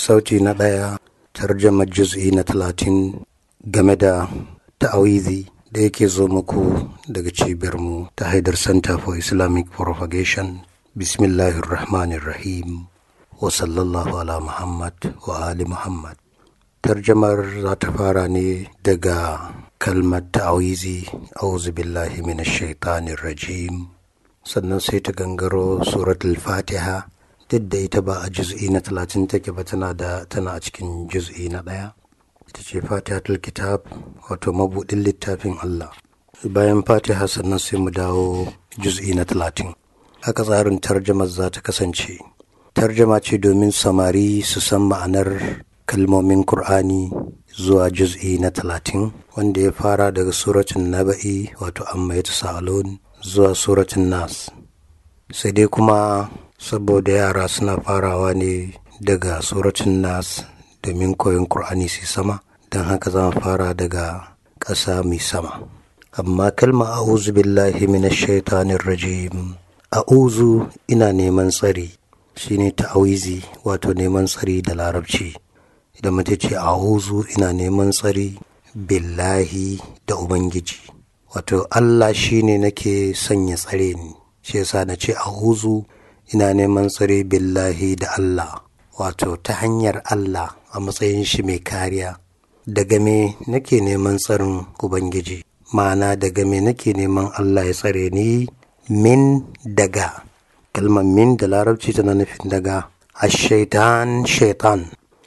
sauti na ɗaya tarjama juz'i na talatin game da ta'awizi da yake zo muku daga cibiyarmu ta haidar center for islamic propagation bismillahirrahmanirrahim wa sallallahu ala muhammad wa ali muhammad tarjamar za ta fara ne daga kalmar ta'awizi auzu billahi minash shaitanir rajim sannan sai ta gangaro suratul fatiha duk da ita ba a juz'i na talatin take ba tana da tana a cikin juz'i na ɗaya ita ce fatihatul kitab wato mabuɗin littafin Allah bayan fatiha sannan sai mu dawo juz'i na talatin haka tsarin tarjamar za ta kasance tarjama ce domin samari su san ma'anar kalmomin Kur'ani zuwa juz'i na talatin wanda ya fara daga suratun naba'i wato amma ya sa'alun zuwa suratun nas sai dai kuma saboda yara suna farawa ne daga suratun nas domin koyon Kur'ani su sama don haka zan fara daga ƙasa mai sama amma kalma a'udhu billahi minash shaitanir rajim a'udhu ina neman tsari shine ta'awizi wato neman tsari da larabci idan mace ce a'udhu ina neman tsari billahi da ubangiji wato Allah shine nake sanya tsare ni shi yasa na ce a'udhu ina neman tsare billahi da Allah wato ta hanyar Allah a matsayin shi mai kariya daga me nake neman tsarin ubangiji ma'ana daga me nake neman Allah ya tsare ni min daga kalmar min da larabci tana nufin daga ashaitan shaitan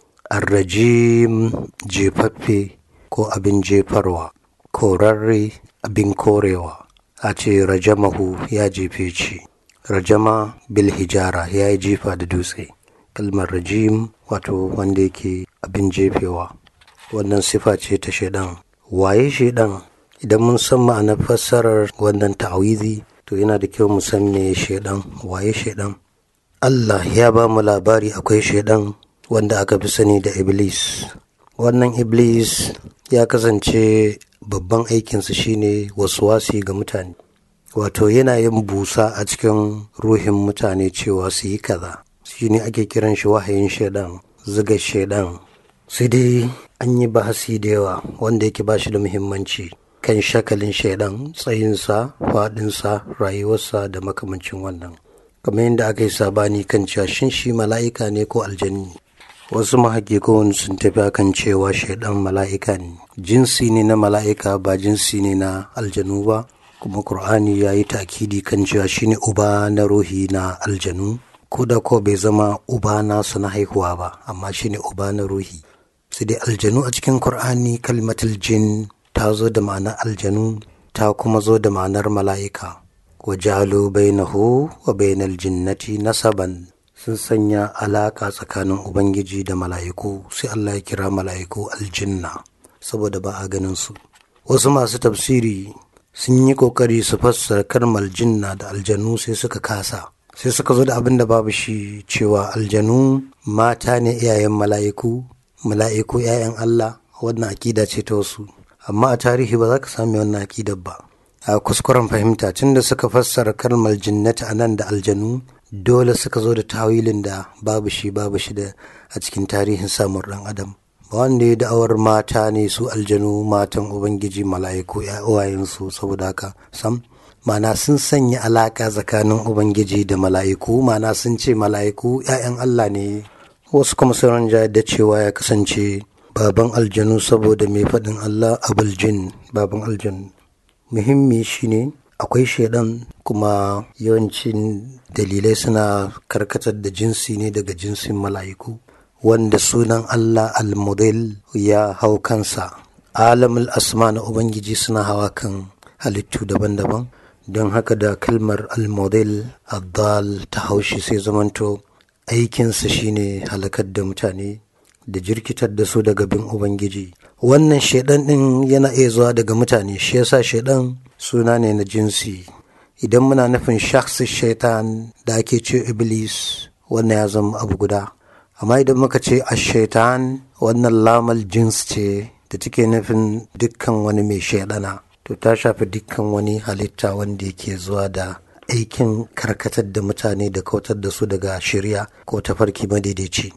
arrajim jefaffe ko abin jefarwa korarre abin korewa a ce rajamahu ya jefe ci rajama bil hijara ya yi jifa da dutse kalmar rajim wato wanda yake abin jefewa wannan sifa ce ta shaidan waye shaidan idan mun san ma'anar fassarar wannan ta'awizi to yana da kyau mu san me shaidan waye shaidan Allah ya ba mu labari akwai shaidan wanda aka fi sani da iblis wannan iblis ya kasance babban aikinsa shine wasuwasi ga mutane wato yana yin busa a cikin ruhin mutane cewa su yi kaza shine ake kiran shi wahayin shaidan ziga shaidan sai dai an yi bahasi da yawa wanda yake ba shi da muhimmanci kan shakalin shaidan tsayinsa faɗinsa rayuwarsa da makamancin wannan kamar yadda aka yi sabani kan cewa shin shi mala'ika ne ko aljani wasu mahakikon sun tafi akan cewa shaidan mala'ika ne jinsi ne na mala'ika ba jinsi ne na aljanu ba kuma Kur'ani ya yi takidi kan cewa shine uba na ruhi na aljanu ko da ko bai zama uba nasu na haihuwa ba amma shine uba na ruhi sai dai aljanu a cikin Kur'ani kalmatul jin ta zo da ma'anar aljanu ta kuma zo da ma'anar mala'ika wa jalo bainahu wa bainal jinnati nasaban sun sanya alaka tsakanin ubangiji da mala'iku sai Allah ya kira mala'iku aljinna saboda ba a ganin su wasu masu tafsiri sun yi kokari su fassara kalmar jinna da aljanu sai suka kasa sai suka zo da abin da babu shi cewa aljanu mata ne iyayen mala'iku mala'iku 'ya'yan Allah wannan akida ce ta wasu amma a tarihi ba za ka sami wannan akidar ba a kuskuren fahimta tunda suka fassara kalmar jinnati a nan da aljanu dole suka zo da tawilin da babu shi babu shi da a cikin tarihin samun ɗan adam ba wanda ya da'awar mata ne su aljanu matan ubangiji mala'iku uwayensu saboda haka sam mana sun sanya alaka tsakanin ubangiji da mala'iku mana sun ce mala'iku 'ya'yan allah ne wasu kuma sun da cewa ya kasance baban aljanu saboda mai faɗin allah abul jin baban aljanu muhimmi shine akwai shaidan kuma yawancin dalilai suna karkatar da jinsi ne daga jinsin mala'iku wanda sunan Allah al-model ya hau kansa alamul asma na ubangiji suna hawa kan halittu daban-daban don haka da kalmar al-model addal ta haushi sai zamanto aikinsa shine halakar da mutane da jirkitar da su daga bin ubangiji wannan shaidan din yana iya zuwa daga mutane shi yasa shaidan suna ne na jinsi idan muna nufin shakhsi shaitan da ake ce iblis wannan ya zama abu guda amma idan muka ce ashaitan wannan lamal jins ce da take nufin dukkan wani mai shaidana to ta shafi dukkan wani halitta wanda yake zuwa da aikin karkatar da mutane da kautar da su daga shirya ko tafarki madaidaici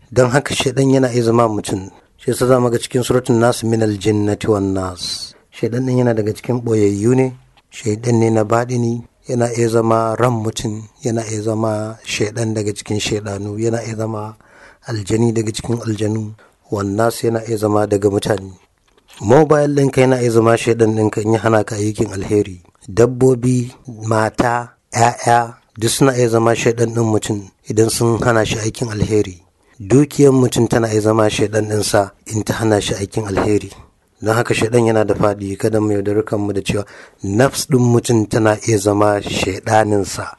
don haka shaidan yana iya zama mutum shi yasa zamu ga cikin suratun nas min aljinnati wan nas shaidan din yana daga cikin boyayyu ne shaidan ne na baɗini yana iya zama ran mutum yana iya zama shaidan daga cikin shaidanu yana iya zama aljani daga cikin aljanu wannas yana iya zama daga mutane mobile ɗinka yana iya zama shaidan ɗinka in ya hana ka aikin alheri dabbobi mata 'ya'ya duk suna iya zama shaidan ɗin mutum idan sun hana shi aikin alheri dukiyar mutum tana iya zama shaidan ɗinsa in ta hana shi aikin alheri don haka shaidan yana da faɗi kada mu yaudari kanmu da cewa nafs ɗin mutum tana iya zama shaidaninsa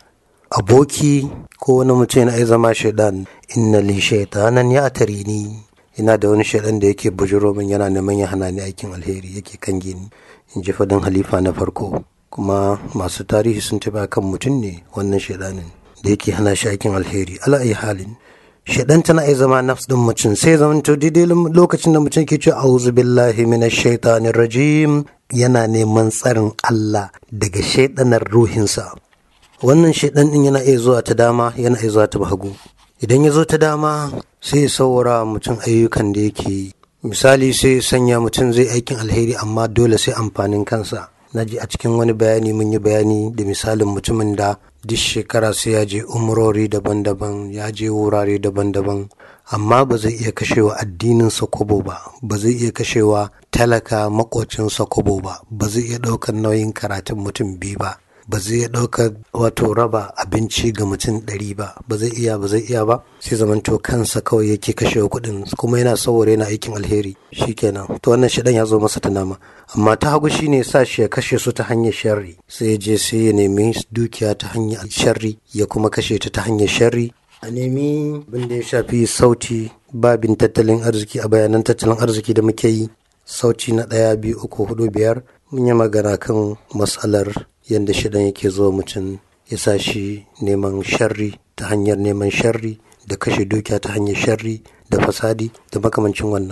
aboki ko wani mutum yana iya zama shaidan inna li shaitanan ya tari ni ina da wani shaidan da yake bujiro min yana neman ya hana ni aikin alheri yake kan gini in ji faɗin halifa na farko kuma masu tarihi sun taɓa kan mutum ne wannan shaidanin da yake hana shi aikin alheri ala ayi halin shaidan tana iya zama nafs din mutum sai zaman to daidai lokacin da mutum ke ce auzu billahi minash shaitanir rajim yana neman tsarin Allah daga shaidanar ruhinsa wannan shaidan din yana iya zuwa ta dama yana iya zuwa ta hagu idan ya zo ta dama sai ya saurara mutum ayyukan da yake yi misali sai sanya mutum zai aikin alheri amma dole sai amfanin kansa na ji a cikin wani bayani mun yi bayani da misalin mutumin da duk shekara sai ya je umrori daban-daban ya je wurare daban-daban amma ba zai iya kashewa addininsa kobo ba ba zai iya kashewa talaka makocinsa kobo ba ba zai iya ɗaukar nauyin karatun mutum biyu ba ba zai iya ɗaukar wato raba abinci ga mutum ɗari ba ba zai iya ba zai iya ba sai zamanto kansa kawai yake kashewa kuɗin kuma yana saboda yana aikin alheri shikenan to wannan shidan ya zo masa ta nama amma ta hagu shine sa shi ya kashe su ta hanyar sharri sai ya je sai ya nemi dukiya ta hanyar sharri ya kuma kashe ta ta hanyar sharri a nemi abin da ya shafi sauti babin tattalin arziki a bayanan tattalin arziki da muke yi sauti na ɗaya biyu uku hudu biyar mun yi magana kan matsalar yadda shidan yake zuwa mutum ya sa shi neman sharri ta hanyar neman sharri da kashe dukiya ta hanyar sharri da fasadi da makamancin wannan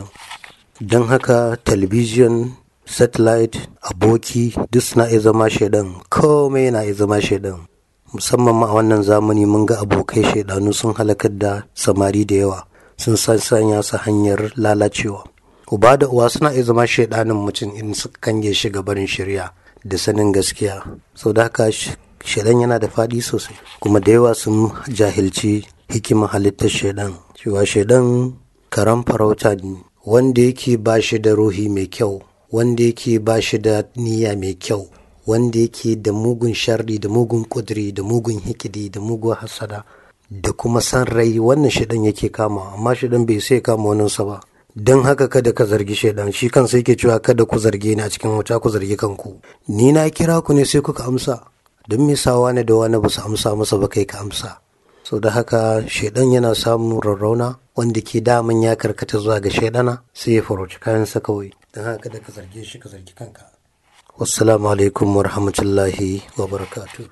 don haka talabijin satellite aboki duk suna iya zama shaidan komai yana iya zama shaidan musamman ma a wannan zamani mun ga abokai shaidanu sun halakar da samari da yawa sun sanya su hanyar lalacewa uba da uwa suna iya zama shaidanin mutum in suka kange shi barin shirya da sanin gaskiya sau da haka shaidan yana da faɗi sosai kuma da yawa sun jahilci hikimar halittar shaidan cewa shaidan karan farauta ne wanda yake ba shi da ruhi mai kyau wanda yake ba shi da niyya mai kyau wanda yake da mugun sharri da mugun kudiri da mugun hikidi da mugun hasada da kuma san rai wannan shaidan yake kama amma shaidan bai sai kama waninsa ba don haka kada ka zargi shaidan shi kansa yake cewa kada ku zarge ni a cikin wuta ku zargi kanku ni na kira ku ne sai kuka amsa don me sa wani da wani ba su amsa masa ba kai ka amsa sau da haka shaidan yana samun rarrauna wanda ke daman ya karkata zuwa ga shaidana sai ya farauci kayansa kawai don haka kada ka zarge shi ka zargi kanka wassalamu alaikum wa rahmatullahi wa barakatuh